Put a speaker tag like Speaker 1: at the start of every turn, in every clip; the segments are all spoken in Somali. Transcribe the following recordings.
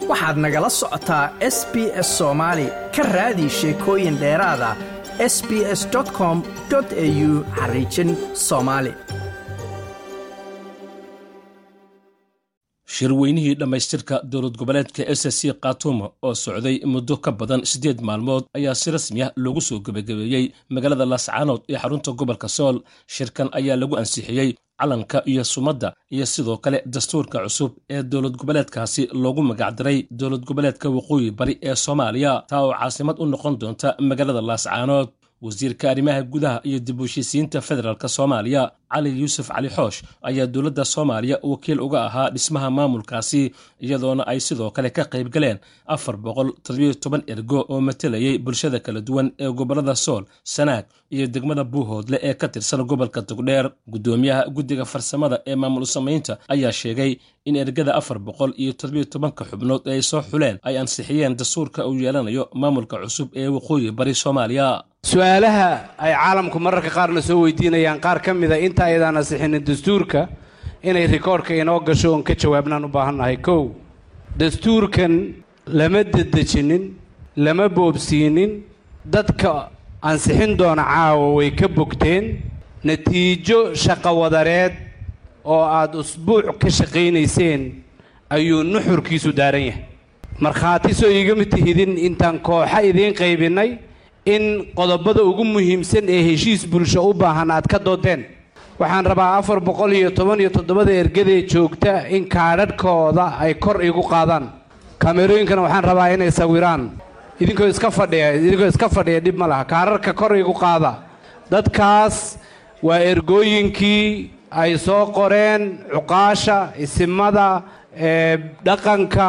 Speaker 1: waxaad nagala socotaa s b s soomaali ka raadi sheekooyin dheeraada s b s com au xariijin soomaali
Speaker 2: shirweynihii dhammaystirka dowlad goboleedka s c khatuma oo socday muddo ka badan siddeed maalmood ayaa si rasmi ah loogu soo gebagabeeyey magaalada laascaanood ee xarunta gobolka sool shirkan ayaa lagu ansixiyey calanka iyo sumadda iyo sidoo kale dastuurka cusub ee dowlad goboleedkaasi loogu magacdaray dowlad goboleedka waqooyi bari ee soomaaliya taa oo caasimad u noqon doonta magaalada laascaanood wasiirka arrimaha gudaha iyo dib u heshiisiinta federaalk soomaaliya cali yuusuf cali xoosh ayaa dowladda soomaaliya wakiil uga ahaa dhismaha maamulkaasi iyadoona ay sidoo kale ka qayb galeen afar boqol toddobiyo toban ergo oo matalayay bulshada kala duwan ee gobollada sool sanaag iyo degmada buuhoodle ee ka tirsan gobolka togdheer guddoomiyaha guddiga farsamada ee maamul samaynta ayaa sheegay in ergada afar boqol iyo toddobiyo tobanka xubnood ee ay soo xuleen ay ansixiyeen dastuurka uu yeelanayo maamulka cusub ee waqooyi bari soomaaliya
Speaker 3: su-aalaha ay caalamku mararka qaarna soo weydiinayaan qaar ka mida inta aydaan ansixinin dastuurka inay rikoorhka inoo gasho oon ka jawaabnaan u baahannahay kow dastuurkan lama dedejinin lama boobsiinin dadka ansixin doona caawa way ka bogteen natiijo shaqowadareed oo aad usbuuc ka shaqaynayseen ayuu nuxurkiisu daaran yahay markhaati soo iigama tihidin intaan kooxa idiin qaybinnay in qodobada ugu muhiimsan ee heshiis bulsho u baahan aad ka doodeen waxaan rabaa afar boqol iyo toban iyo toddobada ergadee joogta in kaadhadhkooda ay kor igu qaadaan kaamerooyinkana waxaan rabaa inay sawiraan idinkoo iska fadhiya idinkoo iska fadhiya dhib ma laha kaadhadhka kor igu qaada dadkaas waa ergooyinkii ay soo qoreen cuqaasha isimada ee dhaqanka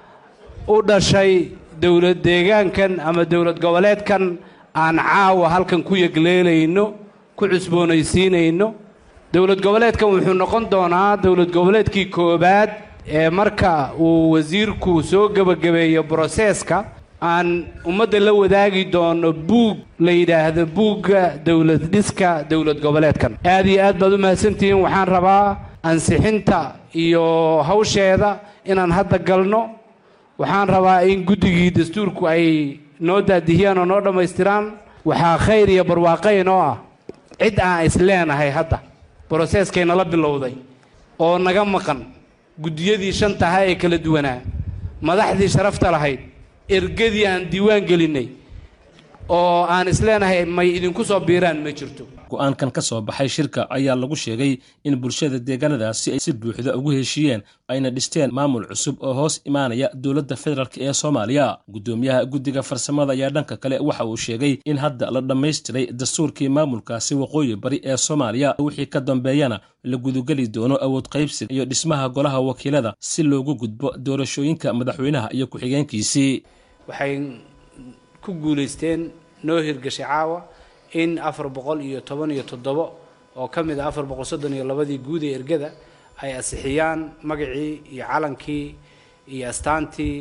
Speaker 3: u dhashay dowlad deegaankan ama dowlad goboleedkan aan caawa halkan ku yegleelayno ku cusboonaysiinayno dowlad goboleedkan wuxuu noqon doonaa dowlad goboleedkii koowaad ee marka uu wasiirku soo gebagabeeyo broseeska aan ummadda la wadaagi doono buug la yidhaahdo buugga dowlad dhiska dowlad goboleedkan aad iyo aad baad u mahadsantihiin waxaan rabaa ansixinta iyo hawsheeda inaan hadda galno waxaan rabaa in guddigii dastuurku ay noo daadihiyaan oo noo dhammaystiraan waxaa khayr iyo barwaaqo inoo ah cid aan isleenahay hadda broseeskay nala bilowday oo naga maqan guddiyadii shantaha ee kala duwanaa madaxdii sharafta lahayd ergadii aan diiwaan gelinnay oo aan isleenahay may idinku soo biiraan ma jirto
Speaker 2: go-aankan ka soo baxay shirka ayaa lagu sheegay in bulshada deegaanadaasi ay si buuxda ugu heshiiyeen ayna dhisteen maamul cusub oo hoos imaanaya dowladda federaalk ee soomaaliya guddoomiyaha guddiga farsamada ayaa dhanka kale waxa uu sheegay in hadda la dhammaystiray dastuurkii maamulkaasi waqooyi bari ee soomaaliya wixii ka dambeeyana la gudugeli doono awood qaybsiga iyo dhismaha golaha wakiilada si loogu gudbo doorashooyinka madaxweynaha iyo ku-xigeenkiisii
Speaker 3: waxay ku guulaysteen noo hirgashay caawa in afar boqol iyo toban iyo toddobo oo ka mid ah afar boqol soddon iyo labadii guud ee ergada ay ansixiyaan magacii iyo calankii iyo astaantii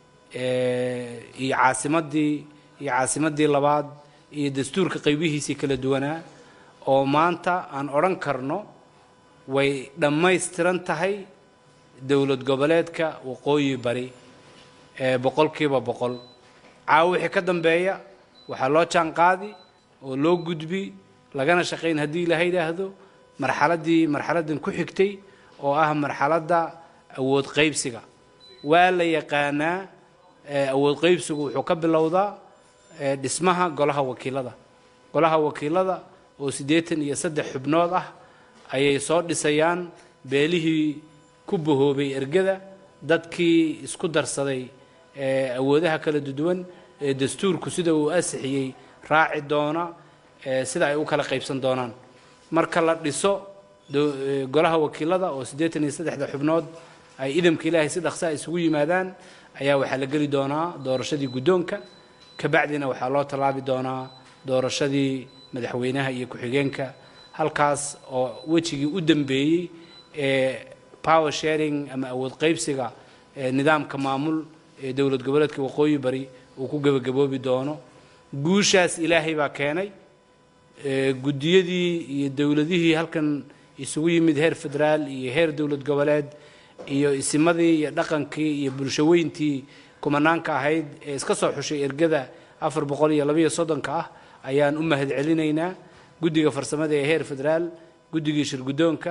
Speaker 3: iyo caasimaddii iyo caasimaddii labaad iyo dastuurka qaybihiisii kala duwanaa oo maanta aan odhan karno way dhammaystiran tahay dowlad goboleedka waqooyi bari ee boqolkiiba boqol caawa wixii ka dambeeya waxaa loo jaan qaadi oo loo gudbi lagana shaqayn haddii ilaha yidhaahdo marxaladdii marxaladdan ku xigtay oo ah marxaladda awood qaybsiga waa la yaqaanaa awood qaybsigu wuxuu ka bilowdaa dhismaha golaha wakiilada golaha wakiilada oo siddeetan iyo saddex xubnood ah ayay soo dhisayaan beelihii ku bahoobay ergada dadkii isku darsaday awoodaha kala duwan ee dastuurku sida uu asixiyey raaci doona sida ay u kala qaybsan doonaan marka la dhiso golaha wakiilada oo siddeetan iyo saddexda xubnood ay idamka ilaahay si dhaqsaa isugu yimaadaan ayaa waxaa la geli doonaa doorashadii guddoonka kabacdina waxaa loo tallaabi doonaa doorashadii madaxweynaha iyo ku-xigeenka halkaas oo wejigii u dambeeyey ee power sharing ama awood qaybsiga nidaamka maamul ee dowlad goboleedka waqooyi bari uu ku gebagaboobi doono guushaas ilaahay baa keenay guddiyadii iyo dowladihii halkan isugu yimid heer federaal iyo heer dowlad goboleed iyo isimadii iyo dhaqankii iyo bulshaweyntii kumanaanka ahayd ee iska soo xushay ergada afar boqol iyo labayo soddonka ah ayaan u mahad celinaynaa guddiga farsamada ee heer federaal guddigii shirguddoonka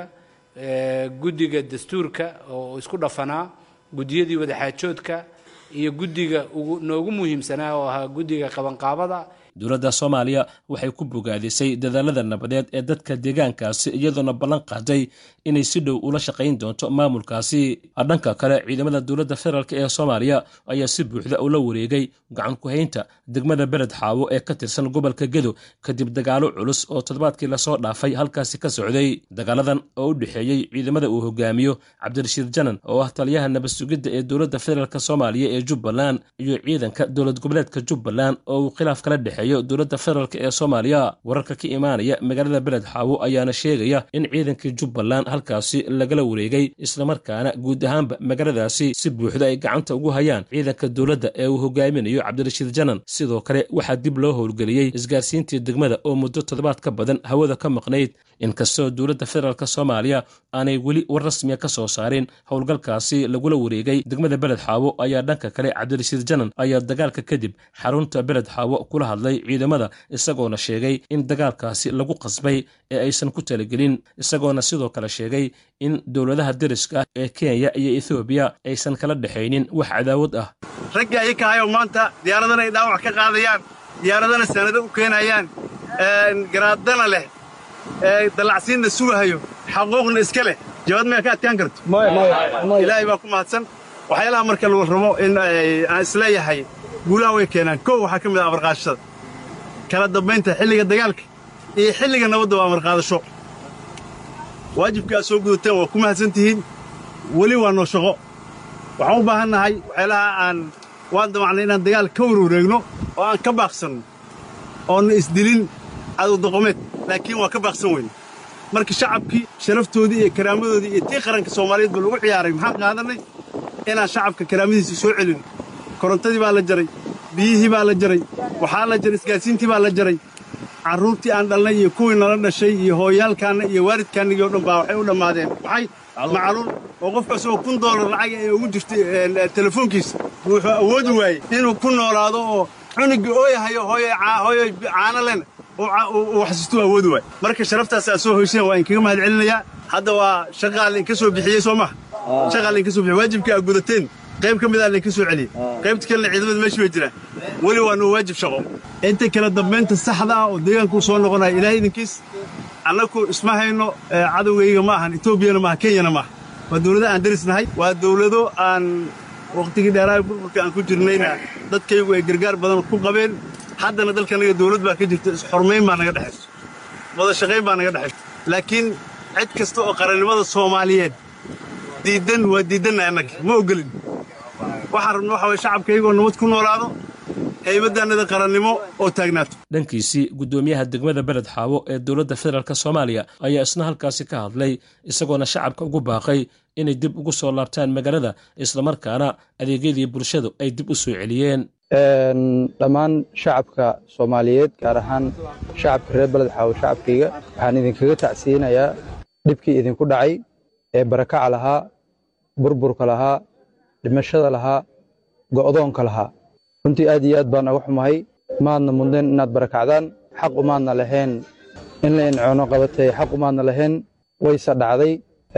Speaker 3: guddiga dastuurka oo isku dhafanaa guddiyadii wadaxaajoodka iyo guddiga noogu muhiimsanaa oo ahaa guddiga qabanqaabada
Speaker 2: dowladda soomaaliya waxay ku bogaadisay dadaalada nabadeed ee dadka deegaankaasi iyadoona ballan qaaday inay si dhow ula shaqayn doonto maamulkaasi dhanka kale ciidamada dowladda federaalk ee soomaaliya ayaa si buuxda ula wareegay gacan ku-haynta degmada beled xaawo ee ka tirsan gobolka gedo kadib dagaalo culus oo toddobaadkii lasoo dhaafay halkaasi ka socday dagaaladan oo u dhexeeyey ciidamada uu hogaamiyo cabdirashiid janan oo ah taliyaha nabad sugidda ee dowladda federaalk soomaaliya ee jubbaland iyo ciidanka dowlad goboleedka jubbaland oo uu khilaaf kala dhexeeyo dowladda federaalk ee soomaaliya wararka ka imaanaya magaalada beled xaawo ayaana sheegaya in ciidankii jubbaland halkaasi lagala wareegay islamarkaana guud ahaanba magaaladaasi si buuxda ay gacanta ugu hayaan ciidanka dowladda ee uu hogaaminayo cabdirashiid janan sidoo kale waxaa dib loo howlgeliyey isgaarsiintii degmada oo muddo toddobaad ka badan hawada ka maqnayd inkastoo dowladda federaalk soomaaliya aanay weli war rasmiya ka soo saarin howlgalkaasi lagula wareegay degmada beled xaawo ayaa dhanka kale cabdirashiid janan ayaa dagaalka kadib xarunta beled xaawo kula hadlay ciidamada isagoona sheegay in dagaalkaasi lagu qasbay ee aysan ku talagelin isagoona sidoo kale sheegay in dowladaha deriska ah ee kenya iyo ethoobiya aysan kala dhexaynin wax cadaawad ah
Speaker 4: raggii ayaka ahayoo maanta diyaaradana ay dhaawac ka qaadayaan diyaaradana sanado u keenayaan garaadana leh dallacsiinna sugahayo xaquuqna iska leh jawaad maya ka adkaan karto ilaahay baa ku mahadsan waxyaalaha marka la rabo in aan isleeyahay guulaha way keenaan kow waxaa ka mid ah amarqaadashada kala dambaynta xilliga dagaalka iyo xilliga nabadda waa amarqaadasho waajibka aad soo gudateen waa ku mahadsan tihiin weli waa noo shaqo waxaan u baahan nahay waxyaalaha aan waan damacnay inaan dagaal ka warwareegno oo aan ka baaqsanno oonna isdilin cadow doqomeed laakiin waa ka baaqsan weyne marka shacabkii sharaftoodii iyo karaamadoodii iyo tii qaranka soomaaliyeed ba lagu ciyaaray maxaan qaadannay inaan shacabka karaamadiisa soo celino korontadii baa la jaray biyihii baa la jaray waxaa la jaray isgaadsiintii baa la jaray carruurtii aan dhalnay iyo kuwii nala dhashay iyo hooyaalkaanna iyo waalidkaannagii o dhan baa waxay u dhammaadeen waxay macaluul oo qofka isagoo kun doolar lacaga ee ugu jirtay telefoonkiisa wuxuu awoodi waayey inuu ku noolaado oo cunugii ooyahayo hooyoy caano lena uu xasuustuu awoodi waaye marka sharaftaas aad soo hoyseen waa inkaga mahad celinayaa hadda waa shaqaa lainka soo bixiyey soo maha shaqaa lainka soo bixiyey waajibkii aad gudateen qayb ka midaa lainka soo celiyey qaybta kalena ciidamada meesha bay jiraan weli waa nuu waajib shaqo inta kala dambaynta saxda ah oo deegaankuu soo noqonaya ilaahay idinkiis annaku isma hayno cadowgayga ma ahan etoobiyana maaha kenyana maaha waa dawlado aan derisnahay waa dawlado aan wakhtigii dheeraha burburka aan ku jirnayna dadkaygu ay gargaar badan ku qabeen haddana dalkanaga dawlad baa ka jirta isxurmayn baa naga dhexayso wada shaqayn baa naga dhexayso laakiin cid kasta oo qarannimada soomaaliyeed diiddan waa diiddanna annaga ma ogolin waxaan rabna waxa waye shacabkaygoo nabad ku noolaado haybaddannada qarannimo oo taagnaato
Speaker 2: dhankiisii guddoomiyaha degmada beled xaawo ee dowladda federaalk soomaaliya ayaa isna halkaasi ka hadlay isagoona shacabka ugu baaqay inay dib ugu soo laabtaan magaalada islamarkaana adeegyadii bulshadu ay dib u soo celiyeen
Speaker 5: dhammaan shacabka soomaaliyeed gaar ahaan shacabka reer beled xaawo shacabkayga waxaan idinkaga tacsiinayaa dhibkii idinku dhacay ee barakaca lahaa burburka lahaa dhimashada lahaa go'doonka lahaa runtii aad iyo aad baan uga xumahay maadna mudnayn inaad barakacdaan xaq umaadna lahayn in la incoono qabatay xaq umaadna lahayn wayse dhacday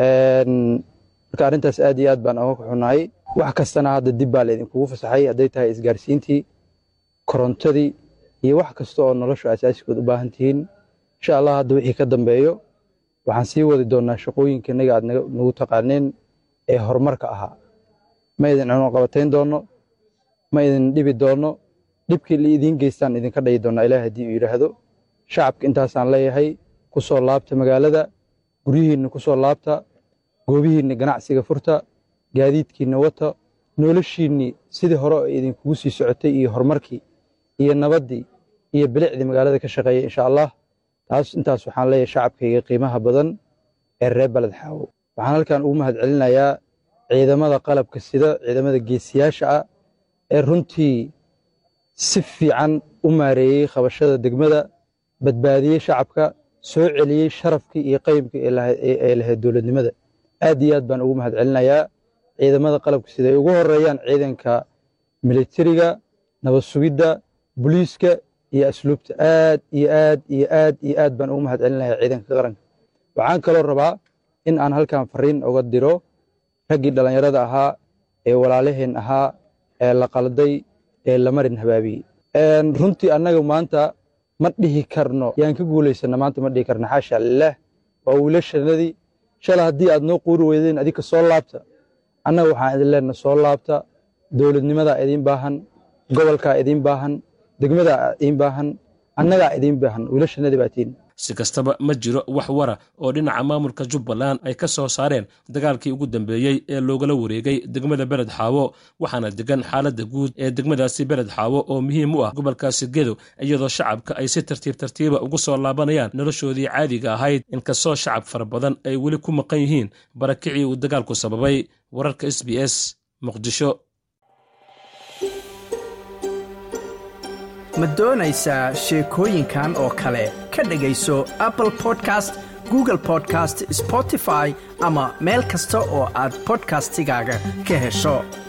Speaker 5: marka arrintaas aad iyo aad baan uga xunahay wax kastana hadda dib baa laydinkugu fasaxay hadday tahay isgaarsiintii korontadii iyo wax kasta oo nolosha asaasikood u baahan tihiin insha allah hadda wixii ka dambeeyo waxaan sii wadi doonnaa shaqooyinka innaga aad nagu taqaaneen ee horumarka ahaa ma idin cuno qabatayn doonno ma idin dhibi doonno dhibkii la idiin geystaan idinka dhayi doonnaa ilaah haddii uu yidhaahdo shacabka intaasaan leeyahay ku soo laabta magaalada guryihiinna ku soo laabta goobihiinna ganacsiga furta gaadiidkiinna wata noloshiinnii sidii hore oo idinkugu sii socotay iyo horumarkii iyo nabaddii iyo bilicdii magaalada ka shaqeeya insha allah taas intaas waxaan leeyahay shacabkayga qiimaha badan ee reer beled xaawo waxaan halkan ugu mahad celinayaa ciidamada qalabka sida ciidamada geesiyaasha ah ee runtii si fiican u maareeyey qabashada degmada badbaadiyey shacabka soo celiyey sharafkii iyo qaymkii ee lahayd dowladnimada aad iyo aad baan ugu mahad celinayaa ciidamada qalabka sida ay ugu horeeyaan ciidanka militariga nabad sugidda booliiska iyo asluubta aad iyo aad iyo aad iyo aad baan ugu mahad celinayaa ciidanka qaranka waxaan kaloo rabaa in aan halkan fariin uga diro raggii dhallinyarada ahaa ee walaalaheen ahaa ee la qalday ee la marin habaabiyey runtii annaga maanta ma dhihi karno yaan ka guulaysana maanta ma dhihi karno xaasha lilaah waa wiilashanadii shala haddii aad noo quuri weydeen adinka soo laabta annaga waxaan idin leenna soo laabta dowladnimadaa idiin baahan gobolkaa idiin baahan degmadaa idiin baahan annagaa idiin baahan wiilashanadii baa tiin
Speaker 2: si kastaba ma jiro wax wara oo dhinaca maamulka jubbaland ay ka soo saareen dagaalkii ugu dambeeyey ee loogala wareegay degmada beled xaawo waxaana degan xaaladda guud ee degmadaasi beled xaawo oo muhiim u ah gobolkaasi gedo iyadoo shacabka ay si tartiib tartiiba ugu soo laabanayaan noloshoodii caadiga ahayd inkastoo shacab fara badan ay weli ku maqan yihiin barakicii uu dagaalku sababay wararka s b s muqdisho
Speaker 1: ma doonaysaa sheekooyinkan oo kale ka dhegayso apple podcast google podcast spotify ama meel kasta oo aad bodkastigaaga ka hesho